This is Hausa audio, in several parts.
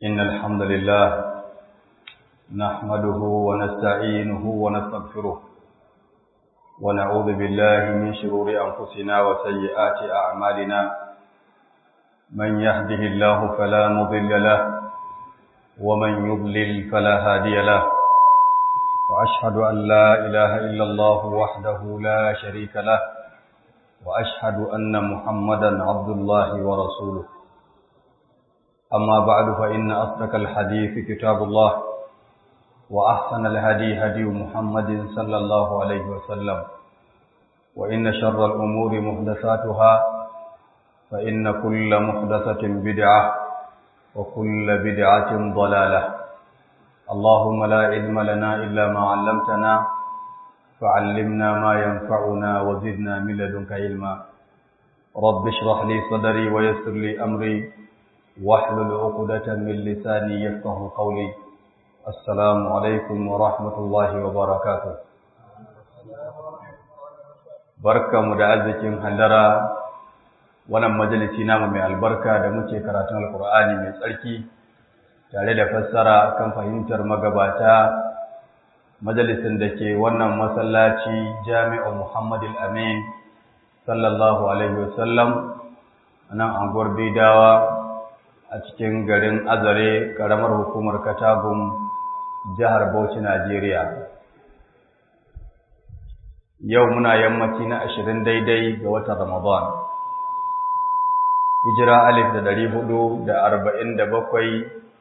إن الحمد لله نحمده ونستعينه ونستغفره ونعوذ بالله من شرور أنفسنا وسيئات أعمالنا من يهده الله فلا مضل له ومن يضلل فلا هادي له وأشهد أن لا إله إلا الله وحده لا شريك له وأشهد أن محمدا عبد الله ورسوله أما بعد فإن أصدق الحديث كتاب الله وأحسن الهدي هدي محمد صلى الله عليه وسلم وإن شر الأمور محدثاتها فإن كل محدثة بدعة وكل بدعة ضلالة اللهم لا علم لنا إلا ما علمتنا فعلمنا ما ينفعنا وزدنا من لدنك علما رب اشرح لي صدري ويسر لي أمري واحلل عقدة من لساني يفقه قولي السلام عليكم ورحمة الله وبركاته barka mu da arzikin hallara wannan majalisi namu mai albarka da muke karatun alkur'ani mai tsarki tare da fassara kan fahimtar magabata majalisin da ke wannan masallaci jami'u muhammadul amin sallallahu alaihi wasallam a nan anguwar bidawa a cikin garin azare karamar hukumar katagun jihar bauchi najeriya yau muna yammaci na ashirin daidai ga watan ramadan hijira alif da dari hudu da arba'in da bakwai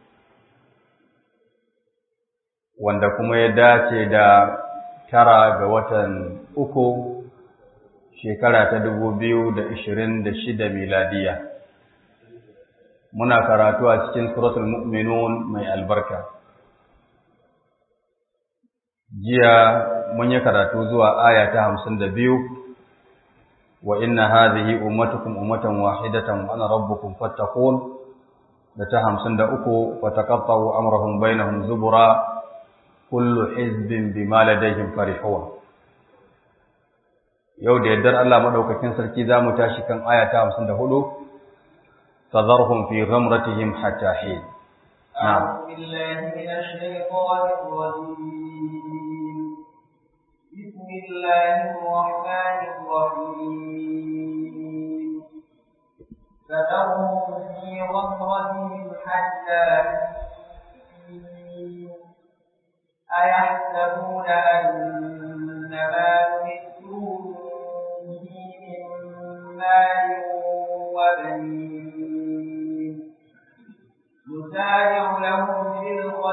wanda kuma ya dace da tara ga watan uku shekara ta dubu biyu da ishirin da shida miladiya muna karatu a cikin suratul mu'minun mai albarka jiya mun yi karatu zuwa aya ta hamsin da biyu wa inna hadhihi ummatukum ummatan wahidatan wa ana rabbukum fattaqun da ta hamsin da uku wa taqatta'u amrahum bainahum zubura kullu hizbin bima ladayhim farihun yau da yaddar Allah madaukakin sarki zamu tashi kan aya ta 54 فذرهم في غمرتهم حتى حين نعم أعوذ بالله من الشيطان الرجيم بسم الله الرحمن الرحيم فذرهم في غمرتهم حتى أيحسبون أن ما نمدهم به من مال وبنين نسارع لهم في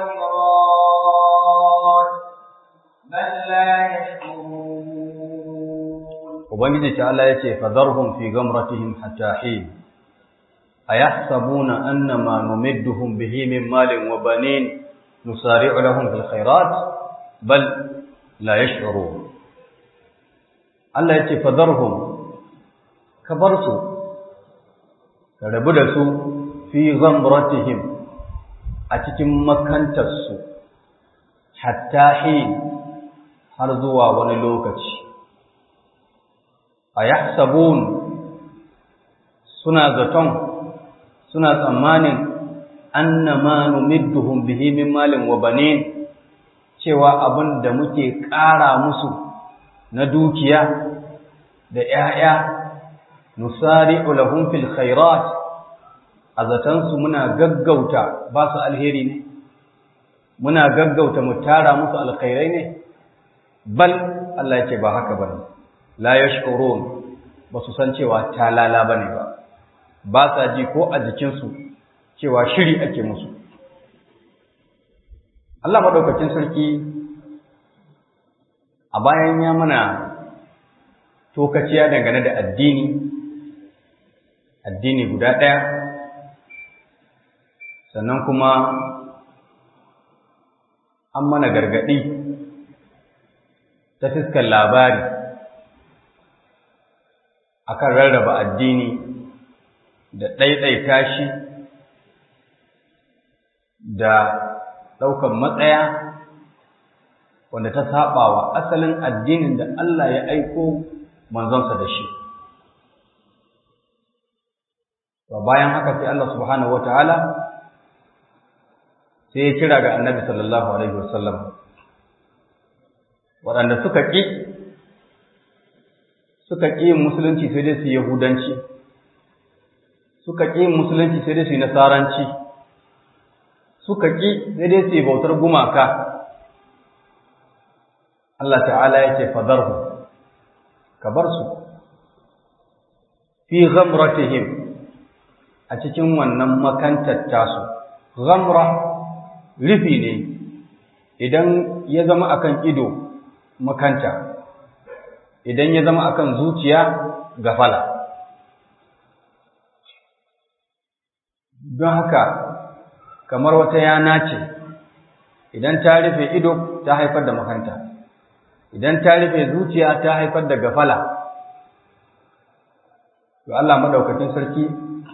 الخيرات بل لا يشكرون Ubangiji ta'ala ya ce, Fazarhun fi gamratihim hatta hin, a ya sabuna annama numidduhum bihi min malin wa banin nusari'u lahum fil khairat bal la yash'urun Allah ya ce fadharhum ka bar su ka rabu da su fi ghamratihim a cikin makantar su hatta hin har zuwa wani lokaci ayahsabun suna zaton suna tsammanin annama numidduhum bihi min malin wa banin cewa abin da muke ƙara musu na dukiya da ‘ya'ya nusari'u lahum fil khairat a zatansu muna gaggauta ba su alheri ne muna gaggauta mu tara musu alkhairai ne bal Allah ya ce ba haka bane la yashkurun ba su san cewa talala bane ba ba sa ji ko a jikinsu cewa shiri ake musu Allah maɗaukacin sarki a bayan ya mana tokaciya dangane da addini addini guda ɗaya sannan kuma an mana gargaɗi ta fiskar labari akan rarraba addini da ɗaiɗaita shi da ɗaukan matsaya wanda ta saba wa asalin addinin da Allah ya aiko manzonsa da shi. To bayan haka sai Allah subhanahu wataala sai ya kira ga annabi sallallahu alaihi wasallam waɗanda suka ƙi suka ƙi yin musulunci sai dai su yi yahudanci suka ƙi yin musulunci sai dai su yi nasaranci suka ƙi sai dai su yi bautar gumaka Allah ta'ala ya ce fadarhu ka bar su fi ghamratihim a cikin wannan makantar tasu ghamra rufi ne idan ya zama akan ido makanta idan ya zama akan zuciya gafala don haka kamar wata yana ce idan ta rufe ido ta haifar da makanta idan ta rufe zuciya ta haifar da gafala to Allah madaukakin sarki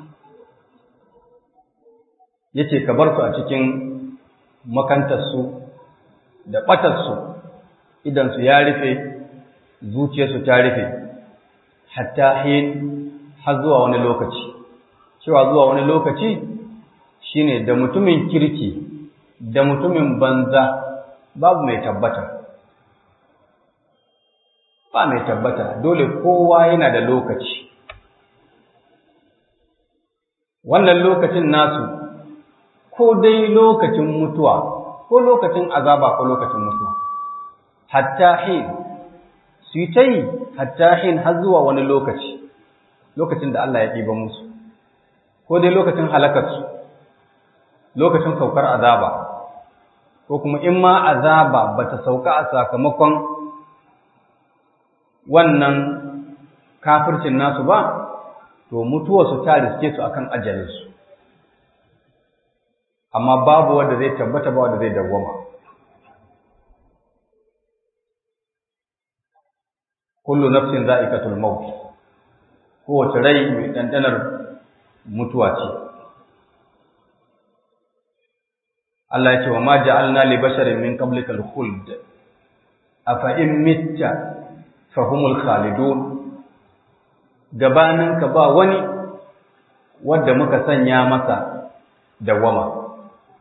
yace ka bar su a cikin makantarsu da ɓatarsu idansu ya rufe zuciyarsu ta rufe hatta hin har zuwa wani lokaci cewa zuwa wani lokaci shine da mutumin kirki da mutumin banza babu mai tabbata ba mai tabbata dole kowa yana da lokaci wannan lokacin nasu ko dai lokacin mutuwa ko lokacin azaba ko lokacin mutuwa hatta hin su yi ta yi hatta hin har zuwa wani lokaci lokacin da Allah ya ɗiba musu ko dai lokacin halakarsu lokacin saukar azaba ko kuma in ma azaba ba ta sauka a sakamakon wannan kafircin nasu ba to mutuwarsu ta riske su akan ajalinsu amma babu wanda zai tabbata ba wanda zai dawwama kullu nafsin za'iqatul maut kowace rai mai dandanar mutuwa ce Allah ya ce wa ma ja'alna li basharin min qablika al-khuld afa in mitta fahumul khalidun gabanin ka ba wani wanda muka sanya masa dawama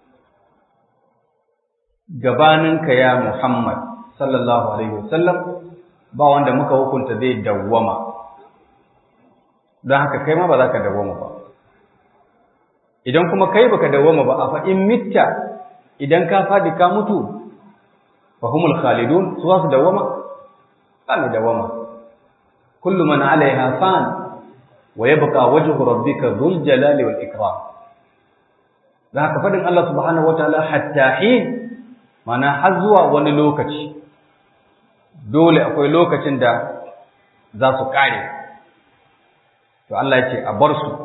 gabanin ka ya Muhammad sallallahu alaihi wasallam ba wanda muka hukunta zai dawwama don haka kai ma ba za ka dawwama ba idan kuma kai baka dawwama ba a fa in mitta idan ka fadi ka mutu fa humul khalidun su su dawwama ba mai dawwama kullu man alaiha fan wa yabqa wajhu rabbika dhul jalali wal ikram da haka fadin Allah subhanahu wataala hatta hin mana har zuwa wani lokaci dole akwai lokacin da za su kare to Allah ya ce a bar su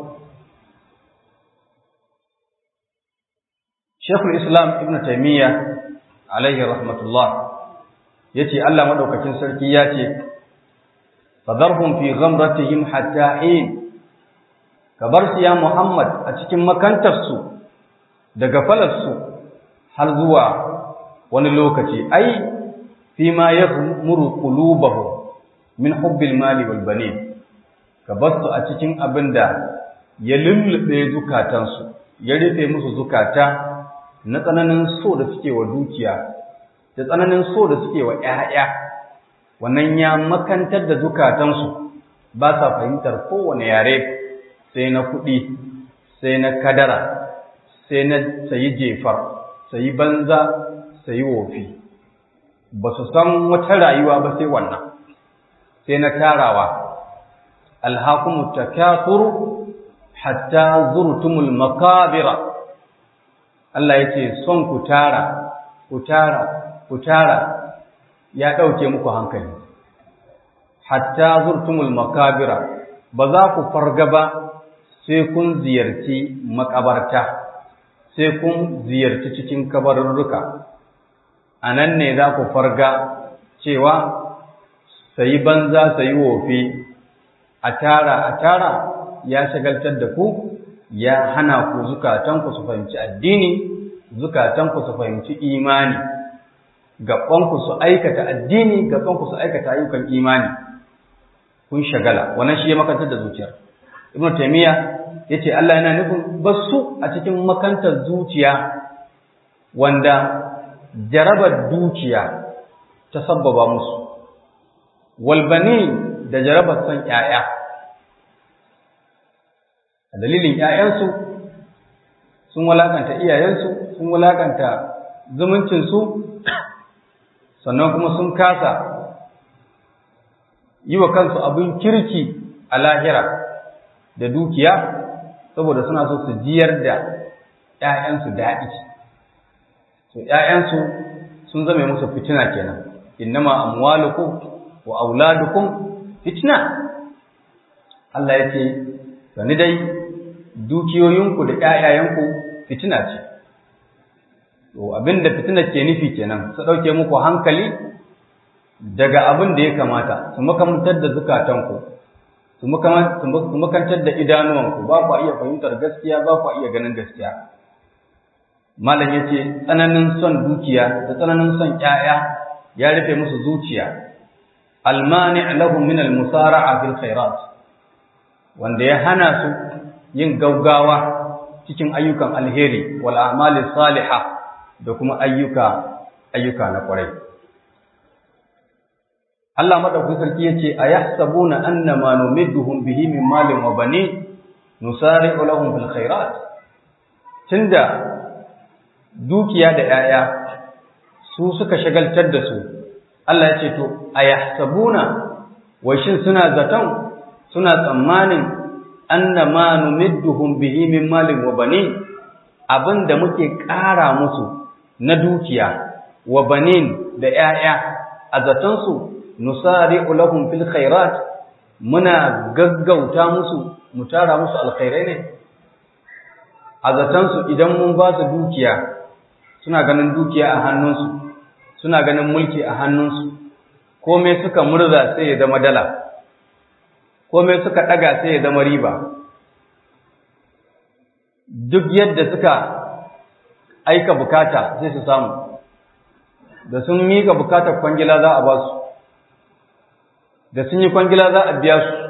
Sheikhul Islam Ibn Taymiyyah alaihi rahmatullah yace Allah madaukakin sarki ya ce fadarhum fi ghamratihim hatta hin kabar su ya Muhammad a cikin makantarsu da gafalarsu har zuwa wani lokaci ai fi ma yaghmuru qulubahum min hubbil mali wal banin ka basu a cikin abinda ya lullube zukatansu ya rufe musu zukata na tsananin so da suke wa dukiya da tsananin so da suke wa ƴaƴa wannan ya makantar da zukatansu ba sa fahimtar kowane yare sai na kuɗi sai na kadara sai na sayi jefar sayi banza sayi wofi ba su san wata rayuwa ba sai wannan sai na tarawa alhakumu takathuru hatta zurtumul makabira Allah yace son ku tara ku tara ku tara ya dauke muku hankali hatta zurtumul makabira ba za ku farga ba sai kun ziyarci makabarta sai kun ziyarci cikin kabarurruka a nan ne za ku farga cewa sayi banza sayi wofi a tara a tara ya shagaltar da ku ya hana ku zukatanku su fahimci addini zukatanku su fahimci imani gabanku su aikata addini gabanku su aikata ayyukan imani kun shagala wannan shi ya makantar da zuciyar ibnu taymiya yace Allah yana nufin basu a cikin makantar zuciya wanda jarabar dukiya ta sabbaba musu walbani da jarabar son ‘ya'ya a dalilin ‘ya'yansu sun walakanta iyayensu sun walakanta zumuncinsu sannan kuma sun kasa yi wa kansu abin kirki a lahira da dukiya saboda suna so su jiyar da ‘ya'yansu daɗi so ‘ya'yansu sun zame musu fitina kenan innama amwalukum wa auladukum fitna Allah ya ce sani dai dukiyoyinku da ƴaƴayenku fitina ce to abinda fitina ke nufi kenan su dauke muku hankali daga abin da ya kamata su makamantar da zukatanku su makantar da idanuwanku ba ku iya fahimtar gaskiya ba ku iya ganin gaskiya malam ya ce tsananin son dukiya da tsananin son ƴaƴa ya rufe musu zuciya almani lahum min almusara'a fil khairat wanda ya hana su yin gaugawa cikin ayyukan alheri wal a'mali salihah da kuma ayyuka ayyuka na kwarai Allah madaukakin sarki yace ayahsabuna annama numidduhum bihi min malin wa bani nusari'u lahum fil khairat tunda dukiya da 'ya'ya su suka shagaltar da su Allah ya ce to ayahsabuna wa shin suna zaton suna tsammanin annama numidduhum bihi min malin wa bani abinda muke ƙara musu na dukiya wa banin da 'ya'ya a zaton su nusari'u lahum fil khairat muna gaggauta musu mu tara musu alkhairai ne a zaton su idan mun ba su dukiya suna ganin dukiya a hannunsu suna ganin mulki a hannunsu komai suka murza sai ya zama dala komai suka ɗaga sai ya zama riba duk yadda suka aika bukata sai su samu da sun miƙa bukatar kwangila za a ba su da sun yi kwangila za a biya su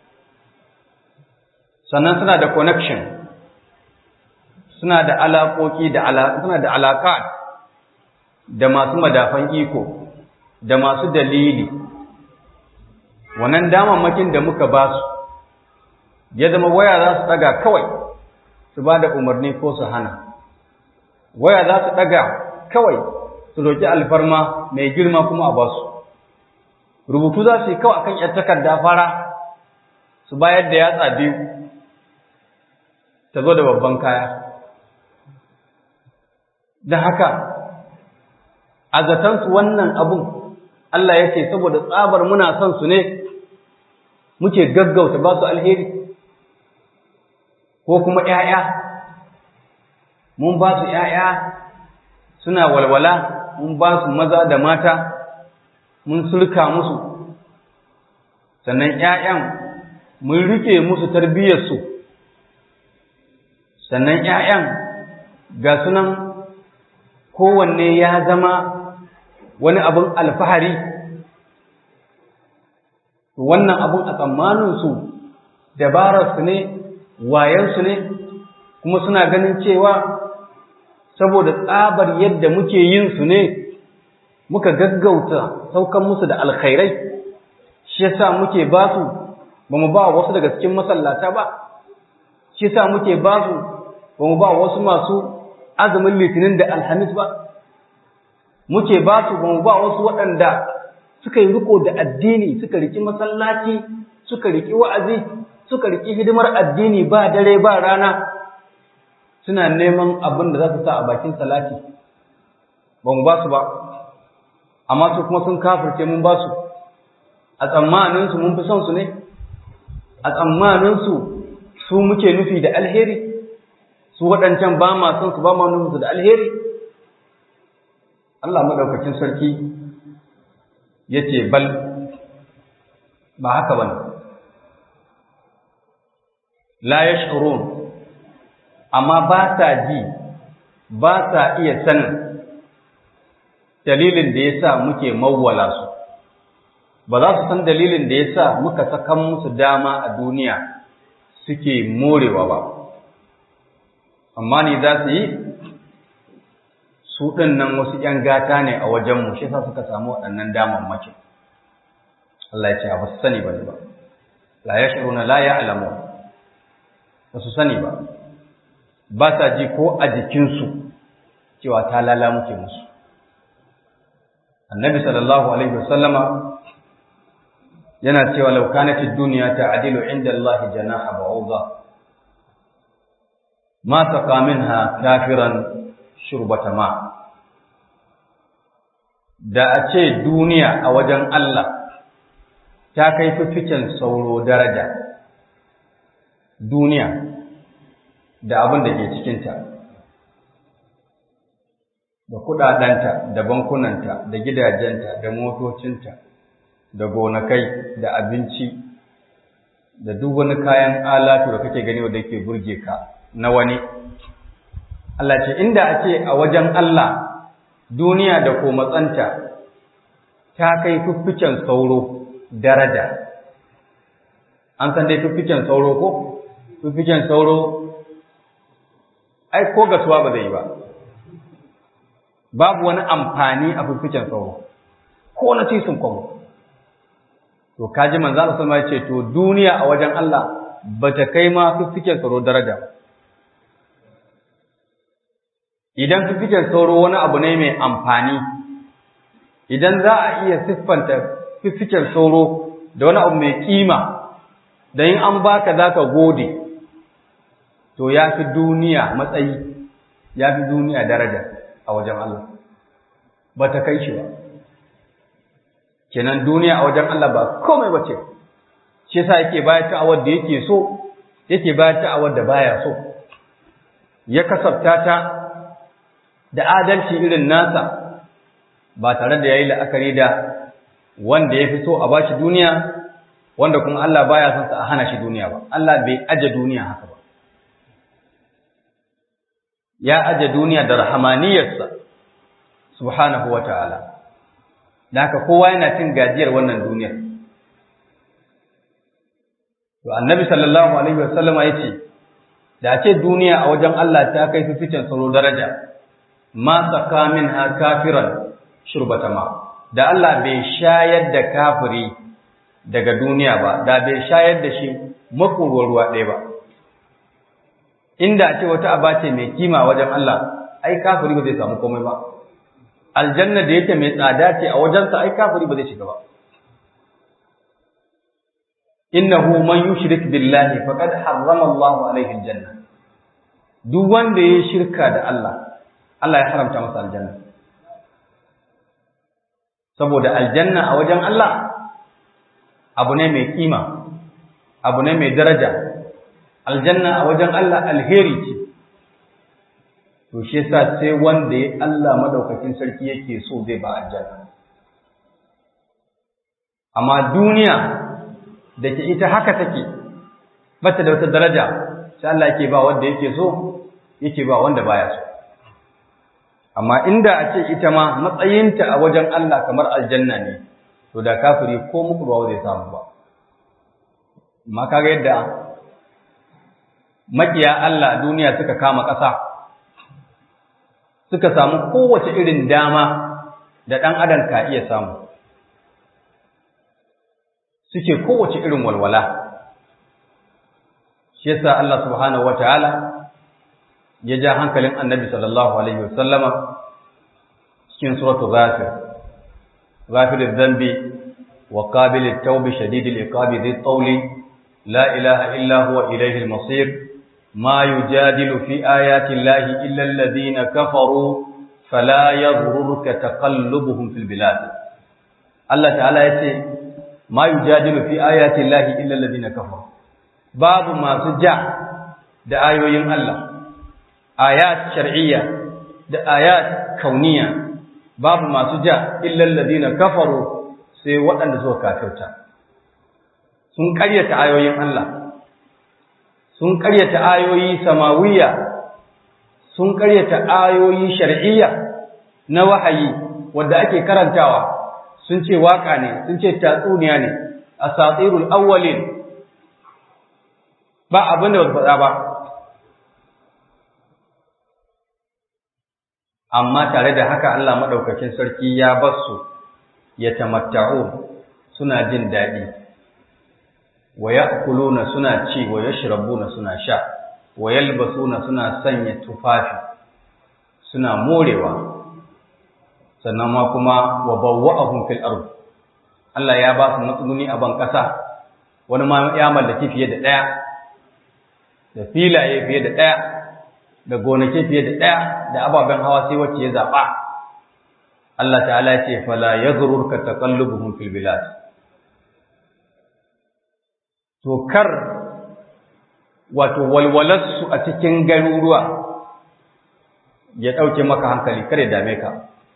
sannan suna da connection suna da alaƙoƙi da suna da alaƙa da masu madafan iko da masu dalili wannan damammakin da muka ba su ya zama waya za su ɗaga kawai su ba da umarni ko su hana waya za su ɗaga kawai su roƙi alfarma mai girma kuma a ba su rubutu za su yi kawai akan ‘yar takarda fara su bayar da yatsa biyu ta zo da babban kaya da haka a zatansu wannan abun Allah ya ce saboda tsabar muna son su ne muke gaggauta ba su alheri ko kuma ‘ya'ya mun ba su ‘ya'ya suna walwala mun ba su maza da mata mun sulka musu sannan ‘ya'yan mun rike musu tarbiyyarsu sannan ‘ya'yan ga sunan kowanne ya zama wani abin alfahari wannan abin a tsammaninsu dabararsu ne wayansu ne kuma suna ganin cewa saboda tsabar yadda muke yin su ne muka gaggauta saukan musu da alkhairai shi yasa muke ba su ba mu ba wasu daga cikin masallata ba shi yasa muke ba su ba mu ba wasu masu azumin litinin da alhamis ba muke ba su ba mu ba wasu waɗanda suka yi riko da addini suka riki masallaci suka riki wa'azi suka riki hidimar addini ba dare ba rana suna neman abin da za su sa a bakin salati ba mu ba su ba amma su kuma sun kafirce mun ba su a tsammaninsu mun fi son su ne a tsammaninsu su muke nufi da alheri su waɗancan ba ma son su ba ma nufinsu da alheri Allah maɗaukakin sarki ya ce bal ba haka ba ne la ya amma ba sa ji ba sa iya sanin dalilin da ya sa muke mawwala su ba za su san dalilin da ya sa muka sakan musu dama a duniya suke morewa ba amma ne za su yi su ɗin nan wasu ‘yan gata ne a wajenmu shi sa suka samu waɗannan damammakin Allah ya ce ba su sani ba ne ba la ya shiru na la ya alamu ba su sani ba ba sa ji ko a jikinsu cewa ta lala muke musu annabi sallallahu alaihi wasallama yana cewa law kanatid dunya ta'dilu inda Allah janaha ba'udha ma saqa minha kafiran shurbata ma da a ce duniya a wajen Allah ta kai fificen sauro daraja duniya da abin da ke cikinta da kudadanta da bankunanta da gidajenta da motocinta da gonakai da abinci da duk wani kayan alatu da kake gani wanda yake burge ka na wani Allah ce inda a ce a wajen Allah duniya da ko matsanta ta kai fifficen sauro daraja an san dai fifficen sauro ko fifficen sauro ai ko gasuwa ba zai yi ba babu wani amfani a fifficen sauro ko na tisin kwamo to kaji manzo Allah sallallahu alaihi ce to duniya a wajen Allah bata kai ma fifficen sauro daraja idan fifficen sauro wani abu ne mai amfani idan za a iya siffanta fifficen sauro da wani abu mai kima da in an baka zaka gode to ya fi duniya matsayi ya fi duniya daraja a wajen Allah ba ta kai shi ba kenan duniya a wajen Allah ba komai ba ce shi yasa yake bayar ta awar da yake so yake bayar ta awar da baya so ya kasafta ta da adalci irin nasa ba tare da yayi la'akari da wanda ya fi so a bashi duniya wanda kuma Allah baya son sa a hana shi duniya ba Allah bai aje duniya haka ba ya aje duniya da rahamaniyarsa subhanahu wa ta'ala da haka kowa yana cin gajiyar wannan duniyar to annabi sallallahu alaihi wasallam ya ce da ce duniya a wajen Allah ta kai fificin tsaro daraja ma saka minha kafiran shurbata ma da Allah bai shayar da kafiri daga duniya ba da bai shayar da shi makurwar ruwa ɗaya ba inda ce wata aba ce mai kima wajen Allah ai kafiri ba zai samu komai ba aljanna da yake mai tsada ce a wajensa ai kafiri ba zai shiga ba innahu man yushrik billahi faqad harrama Allah alaihi aljanna duk wanda ya shirka da Allah Allah ya haramta masa aljanna saboda aljanna a wajen Allah abu ne mai kima abu ne mai daraja aljanna a wajen Allah alheri ce to shi yasa sai wanda ya Allah madaukakin sarki yake so zai ba aljanna amma duniya da ke ita haka take bata da wata daraja sai Allah yake ba wanda yake so yake ba wanda baya so amma inda a ce ita ma matsayinta a wajen Allah kamar aljanna ne to da kafiri ko muku ba zai samu ba amma kaga yadda makiya Allah duniya suka kama ƙasa suka samu kowace irin dama da ɗan adam ka iya samu suke kowace irin walwala shi yasa Allah subhanahu wataala ya ja hankalin annabi sallallahu alaihi wasallama cikin suratul ghafir ghafir adh-dhanbi wa qabil at-tawbi shadid al-iqabi dhi at-tawli la ilaha illa huwa ilayhi al-masir ما يجادل في آيات الله إلا الذين كفروا فلا يغررك تقلبهم في البلاد الله تعالى يتي ما يجادل في آيات الله إلا الذين كفروا باب ما سجع da ayoyin Allah ayat shar'iyya da ayat kauniya babu masu ja illa alladhina kafaru sai waɗanda suka kafirta sun ƙaryata ayoyin Allah sun ƙaryata ayoyi samawiya sun ƙaryata ayoyi shar'iyya na wahayi wanda ake karantawa sun ce waka ne sun ce tatsuniya ne asatirul awwalin ba abin da ba faɗa ba amma tare da haka Allah maɗaukakin sarki ya bar su ya tamatta'u suna jin daɗi wa ya'kuluna suna ci wa yashrabuna suna sha wa yalbasuna suna sanya tufafi suna morewa sannan ma kuma wa bawwa'ahum fil ard Allah ya ba su matsuguni a ban ƙasa wani ma ya mallaki fiye da ɗaya da filaye fiye da ɗaya da gonaki fiye da ɗaya da ababen hawa sai wacce ya zaɓa Allah ta'ala ce fala yaghrurka taqallubuhum fil bilad to kar wato walwalarsu a cikin garuruwa ya ɗauke maka hankali kar ya dame ka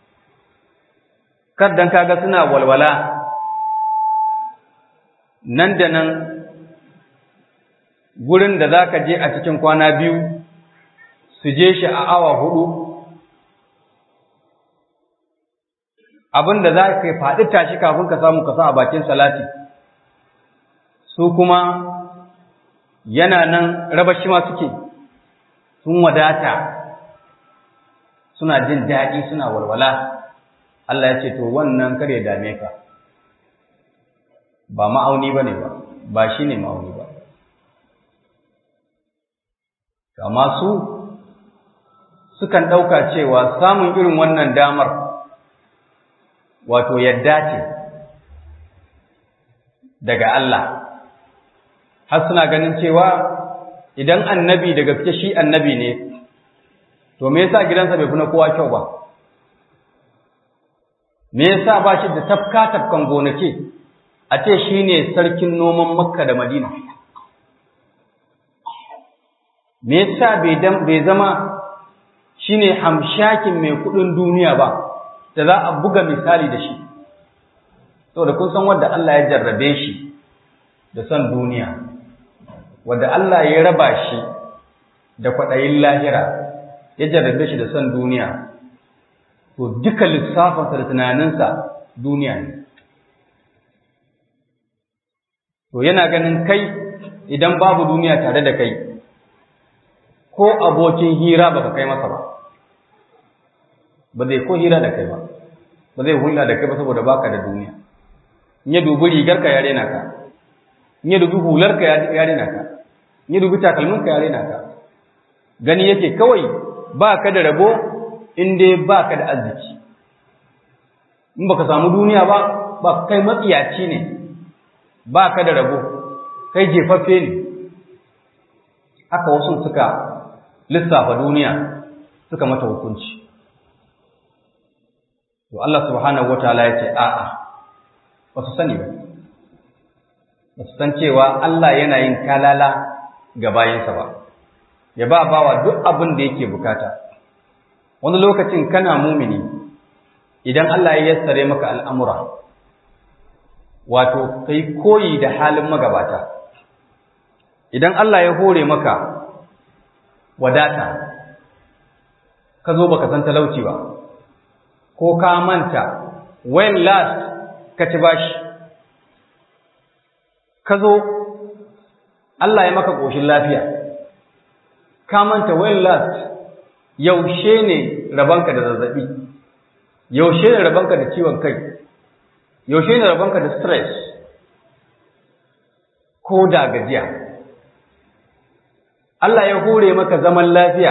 kar dan kaga suna walwala nan da nan gurin da za ka je a cikin kwana biyu su je shi a awa hudu abin da za ka faɗi tashi kafin ka samu kasa a bakin salati su kuma yana nan rabashi ma suke sun wadata suna jin daɗi suna walwala Allah ya ce to wannan kar ya dame ka ba ma'auni ba ne ba ba shi ne ma'auni ba amma su sukan ɗauka cewa samun irin wannan damar wato yadda ce daga Allah har suna ganin cewa idan annabi da gaske shi annabi ne to me yasa gidansa bai fi na kowa kyau ba me yasa ba shi da tafka tafkan gonaki a ce shi ne sarkin noman makka da madina me yasa bai zama shi ne hamshakin mai kudin duniya ba da za a buga misali da shi saboda kun san wadda Allah ya jarrabe shi da son duniya wadda Allah ya raba shi da kwaɗayin lahira ya jarrabe shi da son duniya to duka lissafinsa da tunaninsa duniya ne to yana ganin kai idan babu duniya tare da kai ko abokin hira baka kai masa ba ba zai ko hira da kai ba ba zai hulɗa da kai ba saboda baka da duniya in ya dubi rigar ka ya rena ka in ya dubi hular ka ya rena ka in ya dubi takalmin ka ya rena ka gani yake kawai ba ka da rabo in dai ba ka da arziki in baka samu duniya ba ba kai matsiyaci ne ba ka da rabo kai jefaffe ne haka wasu suka lissafa duniya suka mata hukunci to Allah subhanahu wataala ya ce a'a ba su sani ba ba su san cewa Allah yana yin kalala ga bayinsa ba ya ba bawa duk abin da yake bukata wani lokacin kana mumini idan Allah ya yassare maka al'amura wato kai koyi da halin magabata idan Allah ya hore maka wadata ka zo baka san talauci ba ko ka manta when last ka ci bashi ka zo Allah ya maka ƙoshin lafiya ka manta when last yaushe ne rabanka da zazzabi yaushe ne rabanka da ciwon kai yaushe ne rabanka da stress ko da gajiya Allah ya hore maka zaman lafiya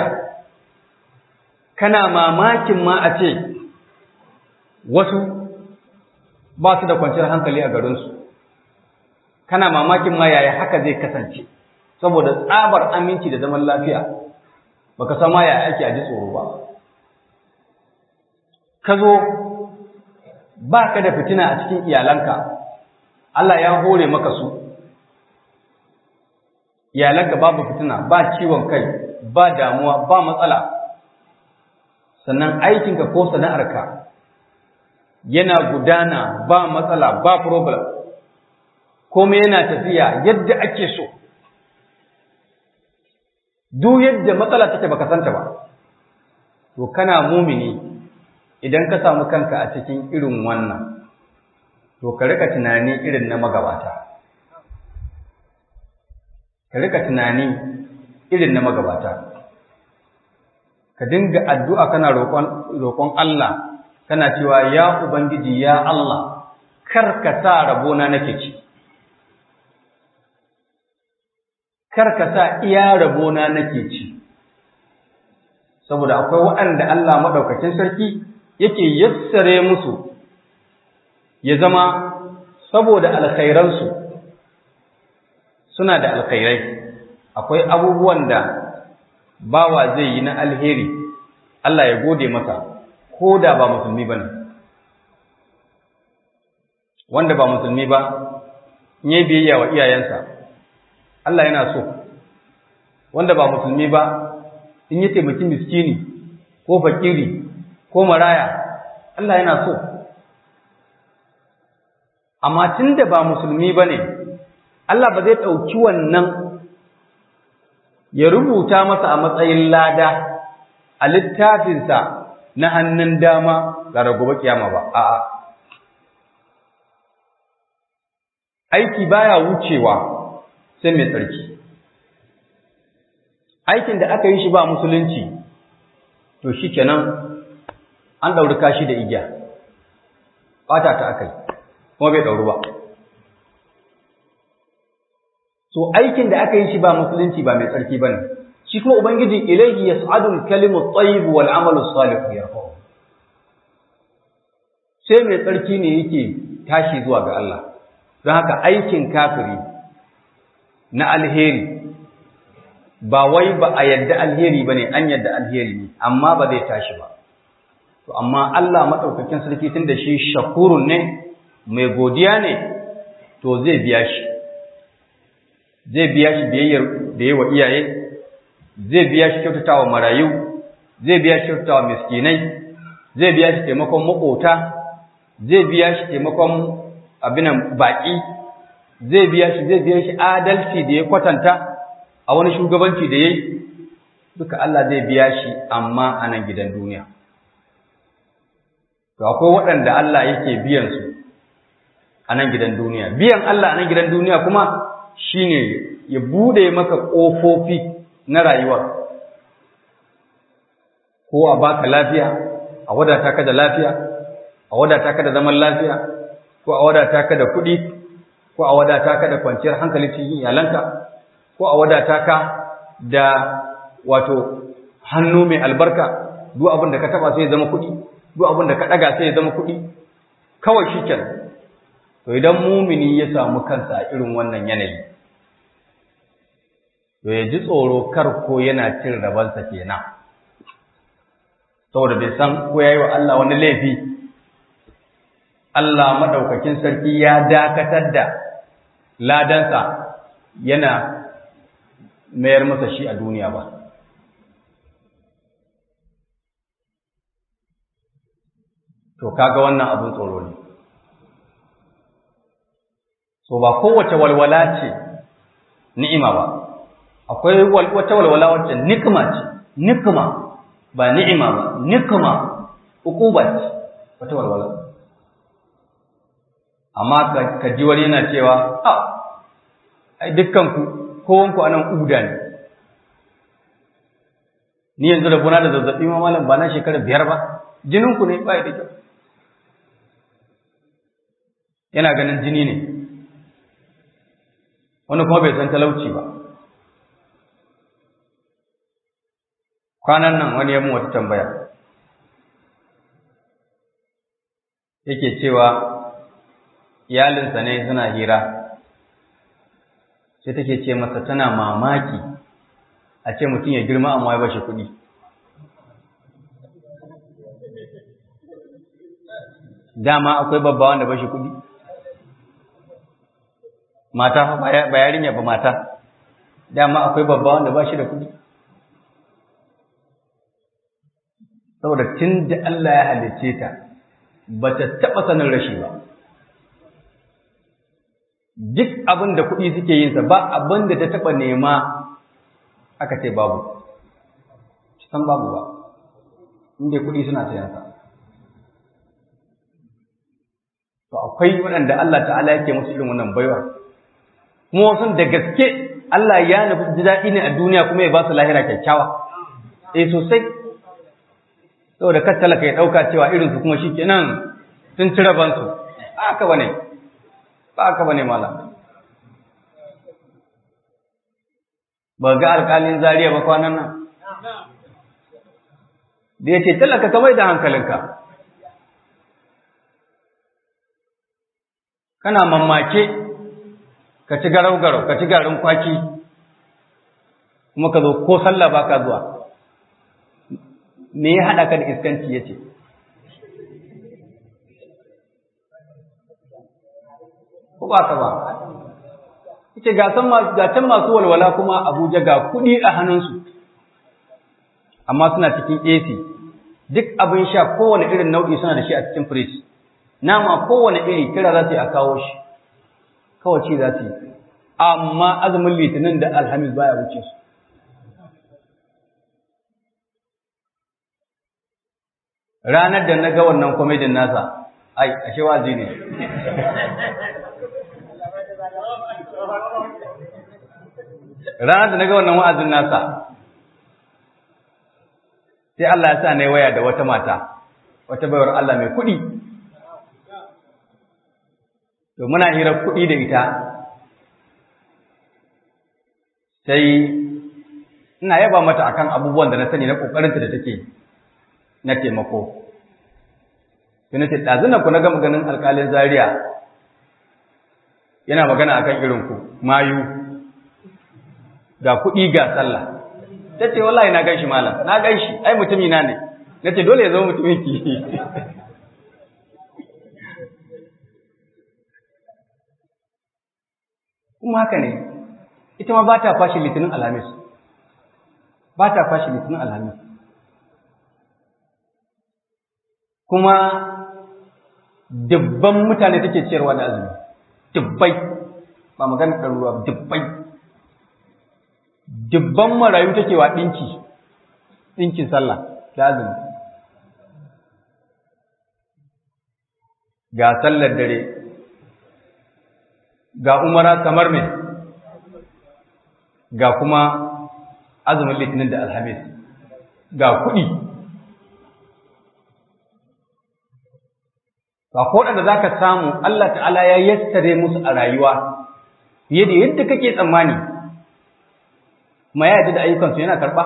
kana mamakin ma a ce wasu ba su da kwanciyar hankali a garinsu kana mamakin ma yaya haka zai kasance saboda tsabar aminci da zaman lafiya baka san ma yaya ake a ji tsoro ba ka zo ba ka da fitina a cikin iyalanka Allah ya hore maka su iyalanka babu fitina ba ciwon kai ba damuwa ba matsala sannan aikinka ko sana'arka yana gudana ba matsala ba problem komai yana tafiya yadda ake so duk yadda matsala take baka santa ba to kana mumini idan ka samu kanka a cikin irin wannan to ka rika tunani irin na magabata ka rika tunani irin na magabata ka dinga addu'a kana roƙon Allah kana cewa ya ubangiji ya Allah kar ka sa rabona nake ci kar ka sa iya rabona nake ci saboda akwai waɗanda Allah maɗaukacin sarki yake yassare musu ya zama saboda alkhairansu suna da alkhairai akwai abubuwan da bawa zai yi na alheri Allah ya gode masa ko da ba musulmi ba ne wanda ba musulmi ba in yi biyayya wa iyayensa Allah yana so wanda ba musulmi ba in yi taimaki miskini ko fakiri ko maraya Allah yana so amma tun da ba musulmi ba ne Allah ba zai ɗauki wannan ya rubuta masa a matsayin lada a littafinsa na hannun dama ga gobe kiyama ba a'a aiki baya wucewa sai mai tsarki aikin da aka yi shi ba musulunci to shi kenan an ɗauri kashi da igiya ɓata ta aka yi kuma bai ɗauru ba so aikin da aka yi shi ba musulunci ba mai tsarki ba ne shi kuma ubangiji ilaihi yas'adul kalimu tayyib wal amalu salih yarfa'u sai mai tsarki ne yake tashi zuwa ga Allah don haka aikin kafiri na alheri ba wai ba a yadda alheri ba ne an yadda alheri ne amma ba zai tashi ba to amma Allah maɗaukakin sarki tun da shi shakurun ne mai godiya ne to zai biya shi zai biya shi biyayyar da yawa iyaye zai biya shi kyautatawa marayu zai biya shi kyautatawa miskinai zai biya shi taimakon makota zai biya shi taimakon abinan baƙi zai biya shi zai biya shi adalci da ya kwatanta a wani shugabanci da ya yi duka Allah zai biya shi amma a nan gidan duniya to akwai waɗanda Allah yake biyan su a nan gidan duniya biyan Allah a nan gidan duniya kuma shine ya bude maka ƙofofi na rayuwa ko a baka lafiya a wadata ka da lafiya a wadata ka da zaman lafiya ko a wadata ka da kuɗi ko a wadata ka da kwanciyar hankali cikin iyalanka ko a wadata ka da wato hannu mai albarka duk abin da ka taba sai ya zama kuɗi duk abin da ka ɗaga sai ya zama kuɗi kawai shi to idan mumini ya samu kansa a irin wannan yanayi to ya ji tsoro kar ko yana cin rabansa kenan saboda bai san ko yayi wa Allah wani laifi Allah madaukakin sarki ya dakatar da ladansa yana mayar masa shi a duniya ba to kaga wannan abun tsoro ne so ba kowace walwala ce ni'ima ba akwai wata walwala wacce nikma ce nikma ba ni'ima ba nikma ukuba ce wata walwala amma ka ji wani yana cewa a ai dukkan ku kowanku anan uda ne ni yanzu da kuna da zazzabi ma malam ba na shekara biyar ba jinin ku ne ba da kyau yana ganin jini ne wani kuma bai san talauci ba kwanan nan wani ya mun wata tambaya yake cewa iyalinsa ne suna hira sai take ce masa tana mamaki a ce mutum ya girma amma ya bashi kuɗi dama akwai babba wanda bashi kuɗi mata fa ba yarinya ba mata dama akwai babba wanda bashi da kuɗi saboda tun da Allah ya halicce ta ba ta taɓa sanin rashi ba duk abin da kuɗi suke yinsa ba abin da ta taɓa nema aka ce babu san babu ba inda kuɗi suna sayansa to akwai waɗanda Allah ta'ala yake musu irin wannan baiwa kuma wasu da gaske Allah ya nufi ji daɗi ne a duniya kuma ya ba su lahira kyakkyawa eh sosai saboda kar talaka ya ɗauka cewa irinsu kuma shi kenan sun ci rabansu ba haka ba ne ba haka ba ne malam ba ga alƙalin zariya ba kwanan nan da ya ce talaka ka mai da hankalinka kana mamake ka ci garau-garau ka ci garin kwaki kuma ka zo ko sallah ba ka zuwa me ya haɗa ka da iskanci ya ce ko ba ka ba ita ga can masu walwala kuma abuja ga kuɗi a hannunsu amma suna cikin ac duk abin sha kowane irin nau'i suna da shi a cikin fridge nama kowane iri kira za su yi a kawo shi kawai ci za su yi amma azumin litinin da alhamis baya wuce su ranar da na ga wannan kwamedin nasa ai ashe wazi ne ranar da na ga wannan wa'azin nasa sai Allah ya sa na waya da wata mata wata bayar Allah mai kuɗi to muna hirar kuɗi da ita sai ina yaba mata akan abubuwan da na sani na ƙoƙarinta da take na taimako sai na ce ɗazunan ku na gama ganin alƙalin zaria yana magana akan irinku mayu ga kuɗi ga sallah ta ce wallahi na gan shi malam na gan shi ai mutumi na ne na ce dole ya zama mutumin ki kuma haka ne ita ma ba ta fashi litinin alhamis ba ta fashi litinin alhamis kuma dubban mutane take ciyarwa da azumi dubbai ba magana ɗaruruwa dubbai dubban marayu take wa ɗinki ɗinkin sallah da azumi ga sallar dare ga umara kamar me ga kuma azumin litinin da alhamis ga kuɗi ba ko da za ka samu Allah ta'ala ya yassare musu a rayuwa fiye da yadda kake tsammani kuma ya da ayyukansu yana karɓa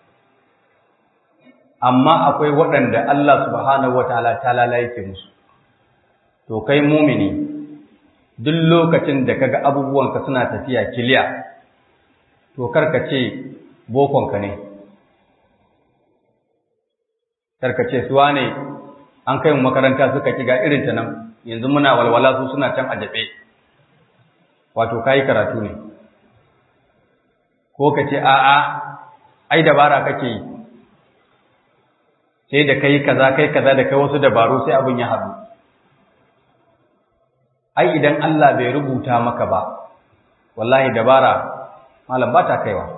amma akwai waɗanda Allah subhanahu wa ta'ala ta yake musu to kai mumini duk lokacin da kaga abubuwanka suna tafiya kiliya to karka ce bokonka ne karka ce suwa ne an kai mu makaranta suka kiga irin ta nan yanzu muna walwala su suna can a jabe wato kai karatu ne ko ka ce a'a ai dabara kake yi sai da kai kaza kai kaza da kai wasu dabaru sai abin ya haɗu ai idan Allah bai rubuta maka ba wallahi dabara malam ba ta kaiwa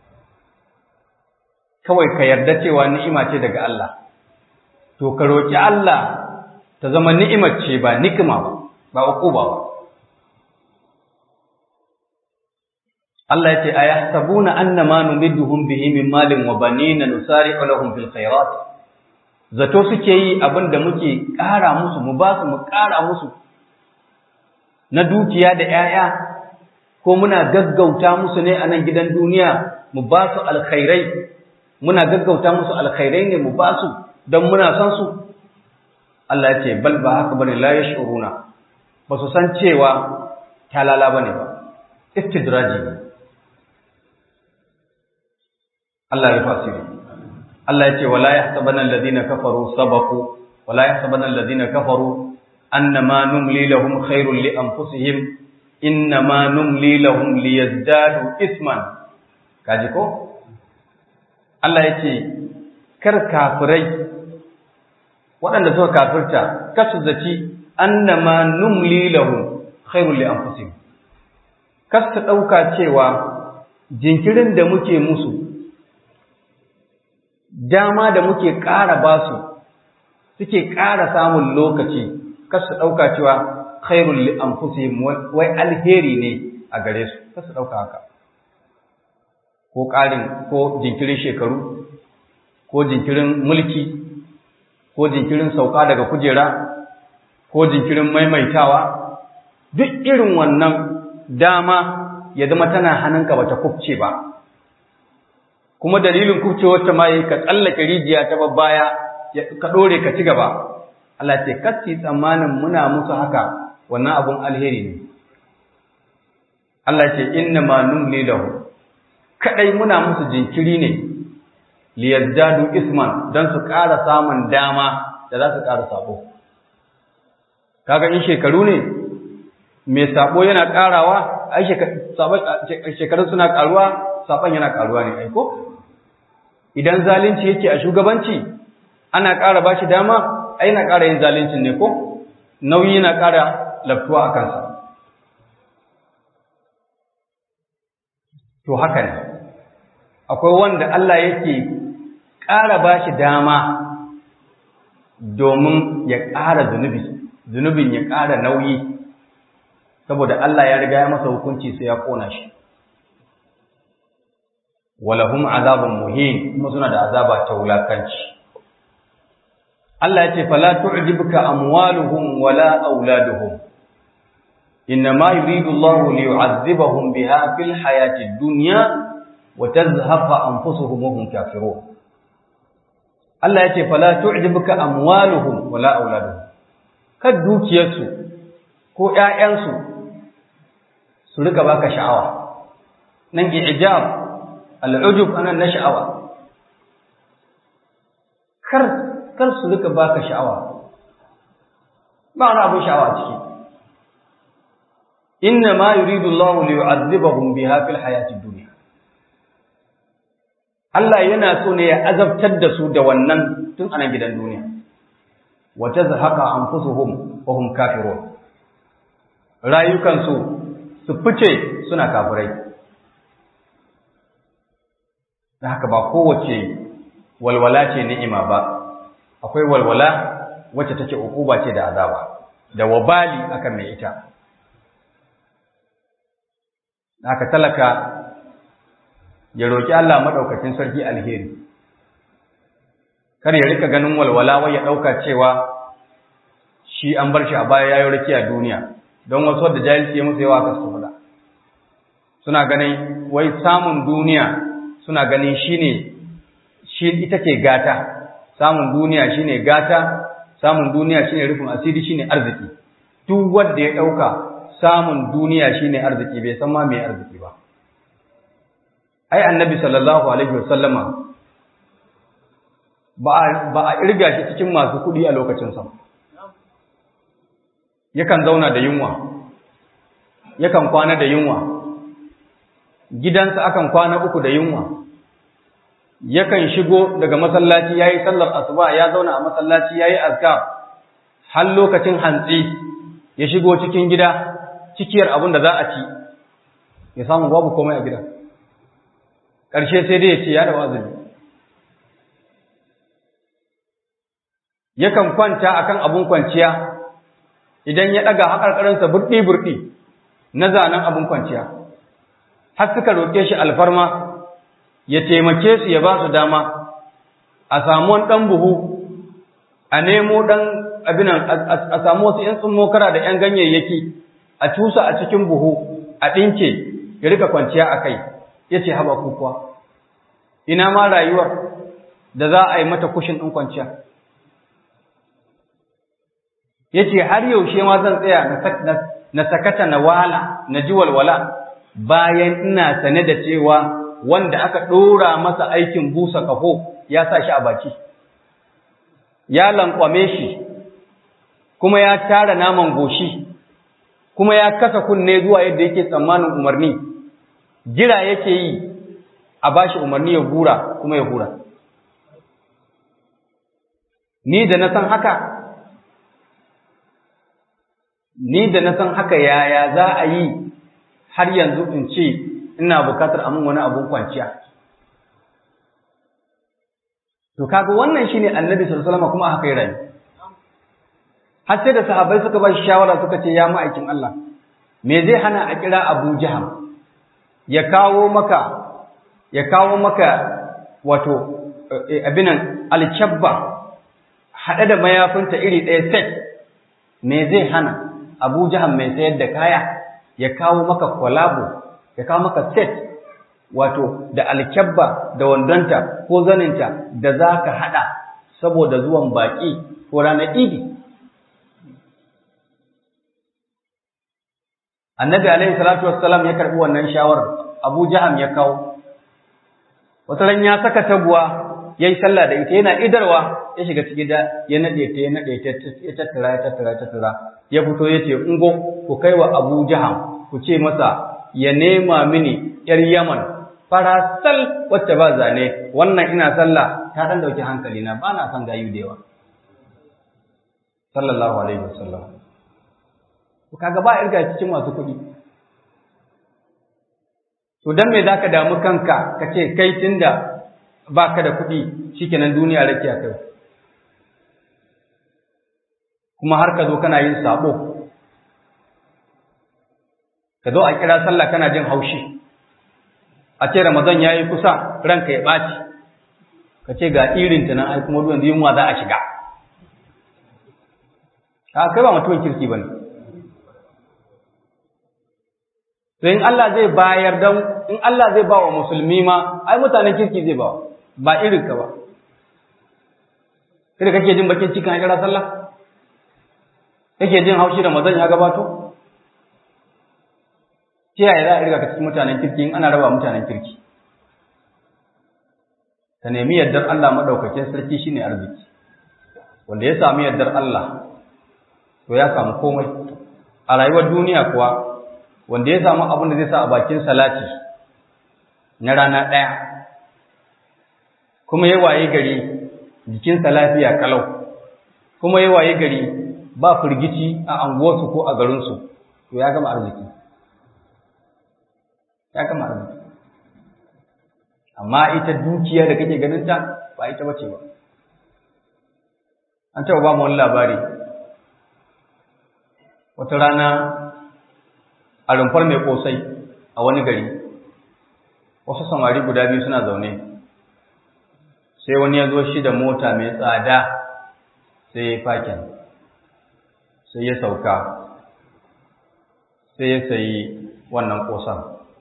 kawai ka yarda cewa ni'ima ce daga Allah to ka roki Allah ta zama ni'imar ce ba nikima ba ba uquba ba Allah ya ce ayahsabuna annama numidduhum bihi min malin wa banina nusari'u lahum fil khairat zato suke yi abinda muke ƙara musu mu ba su mu ƙara musu na dukiya da ‘ya'ya, ko muna gaggauta musu ne a nan gidan duniya mu ba su alkhairai, muna gaggauta musu alkhairai ne mu ba su don muna son su? Allah ya ce, bal ba haka bane la ya shuruna, ba su san cewa talala bane ba, istidraji ne. Allah ya fasiri. Allah ya ce, wala ya sabanan ladina kafaru sabaku, wala ya sabanan ladina kafaru أنما نملي لهم خير لأنفسهم إنما نملي لهم ليزدادوا إثما كاجيكو Allah ya ce, Kar kafirai waɗanda suka kafirta, kasu zaci annama numli lahum khairul li anfusihim. Kas ta ɗauka cewa jinkirin da muke musu, dama da muke ƙara basu, suke ƙara samun lokaci, kasu ɗauka cewa khairul li anfusihim wai alheri ne a gare su kasu ɗauka haka ko ƙarin ko jinkirin shekaru ko jinkirin mulki ko jinkirin sauka daga kujera ko jinkirin maimaitawa duk irin wannan dama ya zama tana hannunka bata kubce ba kuma dalilin kubcewar ta ma yayi ka tsallake rijiya ta babbaya ka dore ka ci gaba Allah ce kasi tsammanin muna musu haka wannan abun alheri ne Allah ce inna ma numli lahu kadai muna musu jinkiri ne liyazdadu isman dan su ƙara samun dama da za su ƙara sabo kaga in shekaru ne mai sabo yana ƙarawa ai shekaru suna ƙaruwa saban yana ƙaruwa ne aiko idan zalunci yake a shugabanci ana ƙara bashi dama ai na ƙara yin zaluncin ne ko nauyi na ƙara laftuwa a kansa to haka ne akwai wanda Allah yake ƙara ba shi dama domin ya ƙara zunubi zunubin ya ƙara nauyi saboda Allah ya riga ya masa hukunci sai ya ƙona shi walahum azabun muhin kuma suna da azaba ta wulakanci Allah ya ce fala tu'jibuka amwaluhum wala auladuhum إنما يريد الله ليعذبهم بها في الحياة الدنيا وتزهق أنفسهم وهم كافرون الله يتي فلا تعجبك أموالهم ولا أولادهم كدوك يسو كو يأيانسو سلك باك شعوة ننجي إعجاب العجب أنا نشعوة كر كر سلك باك شعوة ما أنا أبو شعوة تشكي inna ma yuridu Allahu li yu'adhibahum biha fil hayati dunya Allah yana so ne ya azabtar da su da wannan tun anan gidan duniya wa tazhaqa anfusuhum wa hum kafirun rayukan su su fice suna kafirai da haka ba kowace walwala ce ni'ima ba akwai walwala wacce take ukuba ce da azaba da wabali akan mai ita haka talaka ya roki Allah madaukakin sarki alheri kar ya rika ganin walwala wai ya dauka cewa shi an bar shi a baya yayi raki a duniya don wasu da jahilci ya musu yawa ka su fada suna ganin wai samun duniya suna ganin shine shi ita ce gata samun duniya shine gata samun duniya shine rufin asiri shine arziki duk wanda ya dauka samun duniya shine arziki bai san ma me arziki ba ai annabi sallallahu alaihi wasallama ba ba a irga shi cikin masu kudi a lokacin sa yakan zauna da yunwa yakan kwana da yunwa gidansa akan kwana uku da yunwa yakan shigo daga masallaci yayi sallar asuba ya zauna a masallaci yayi azkar har lokacin hantsi ya shigo cikin gida cikiyar abin da za a ci ya samu babu komai a gida ƙarshe sai dai ya ce ya da wazini yakan kwanta akan abun kwanciya idan ya ɗaga haƙarƙarinsa burɗi-burɗi na zanen abun kwanciya har suka roƙe shi alfarma ya taimake su ya ba su dama a samu wani ɗan buhu a nemo ɗan abinan a samu wasu ‘yan tsummokara da ‘yan ganyayyaki a cusa a cikin buhu a ɗinke ya rika kwanciya a kai ya ce haɓa kukuwa ina ma rayuwar da za a yi mata kushin ɗin kwanciya ya ce har yaushe ma zan tsaya na sakata na wala na ji walwala bayan ina sane da cewa wanda aka ɗora masa aikin busa ƙaho ya sa shi a baki ya lankwame shi kuma ya tara naman goshi kuma ya kasa kunne zuwa yadda yake tsammanin umarni jira yake yi a bashi umarni ya gura kuma ya gura ni da na san haka ni da na san haka yaya za a yi har yanzu in ce ina bukatar amin wani abun kwanciya to kaga wannan shine annabi sallallahu alaihi wasallam kuma haka ya rayu har sai da sahabbai suka ba shi shawara suka ce ya ma'aikin Allah me zai hana a kira Abu Jaham ya kawo maka ya kawo maka wato abinan alchabba haɗe da mayafinta iri ɗaya set me zai hana abu jihar mai sayar da kaya ya kawo maka kwalabo ya kawo maka set wato da alkyabba da wandonta ko zaninta da za ka haɗa saboda zuwan baƙi ko ranar idi annabi alaihi salatu wassalam ya karɓi wannan shawarar abu jaham ya kawo wata ran ya saka taguwa ya yi sallah da ita yana idarwa ya shiga cikin da ya naɗe ta ya naɗe ta ya tattara ya tattara ya tattara ya fito ya ce ungo ku kai wa abu jaham ku ce masa ya nema mini yar yaman farasal wacce ba zane wannan ina sallah ta dan dauki hankali na ba na son gayu da yawa sallallahu alaihi wasallam to kaga ba irga cikin masu kuɗi to dan me zaka damu kanka kace kai tunda baka da kuɗi shikenan duniya rakiya kai kuma har ka zo kana yin sabo ka zo a kira sallah kana jin haushi a ce ramadan yayi kusa ranka ya ɓaci ka ce ga irin ta nan ai kuma ruwan yunwa za a shiga ka kai ba mutumin kirki bane to in Allah zai bayar dan in Allah zai ba wa musulmi ma ai mutanen kirki zai ba ba irin ka ba kada kake jin bakin cikin kira sallah kake jin haushi ramadan ya gabato ta yaya za a riga ka cikin mutanen kirki in ana raba mutanen kirki ka nemi yardar Allah maɗaukakin sarki shine arziki wanda ya sami yardar Allah to ya samu komai a rayuwar duniya kuwa wanda ya samu abin da zai sa a bakin salati na rana ɗaya kuma ya waye gari jikinsa lafiya kalau kuma ya waye gari ba firgici a anguwarsu ko a garinsu to ya gama arziki ya gama arziki amma ita dukiya da kake ganin ta ba ita bace ba an taɓa ba mu wani labari wata rana a rumfar mai kosai a wani gari wasu samari guda biyu suna zaune sai wani ya zo shi da mota mai tsada sai ya fakin sai ya sauka sai ya sayi wannan kosan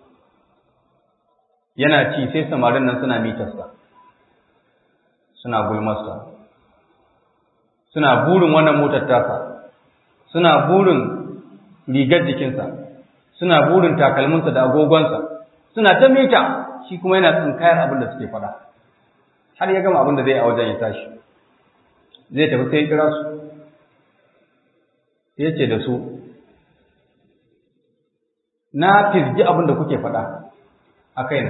yana ci sai samarin nan suna mitarsa suna gulmarsa suna burin wannan motar tasa suna burin rigar jikinsa suna burin takalminsa da agogonsa suna ta mita shi kuma yana tsinkayar abin da suke faɗa har ya gama abin da zai a wajen ya tashi zai tafi sai ya kira su ya ce da su na fizgi abin da kuke faɗa a kaina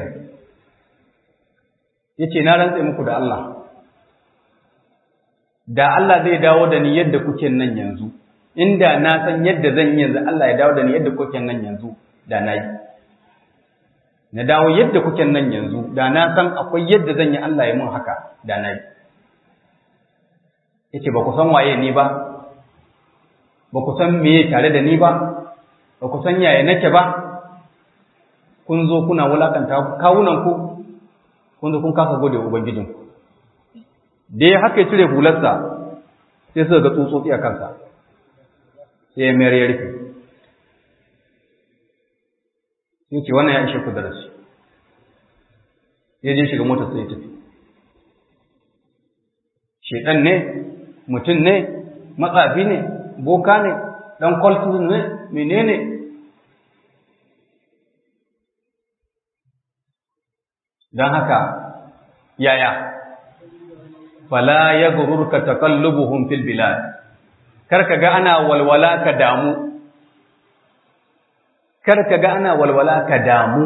ya ce na rantse muku da Allah da Allah zai dawo da ni yadda kuke nan yanzu inda na san yadda zan yi yanzu Allah ya dawo da ni yadda kuke nan yanzu da na yi na dawo yadda kuke nan yanzu da na san akwai yadda zan yi Allah ya mun haka da na yi yace ba ku san waye ni ba ba ku san meye tare da ni ba ba ku san yaya nake ba kun zo kuna wulakanta kawunan ku kun zo kun kasa gode wa ubangijinku da ya haka ya cire hularsa sai suka ga tsutsotsi a kansa sai ya mayar ya rufe sai ce wannan ya ishe ku darasi ya je shiga motar sai ya tafi shedan ne mutum ne matsafi ne boka ne dan kwaltun ne menene don haka yaya fala ya gururka takallubuhum fil bilad kar ka ga ana walwala ka damu kar ka ga ana walwala ka damu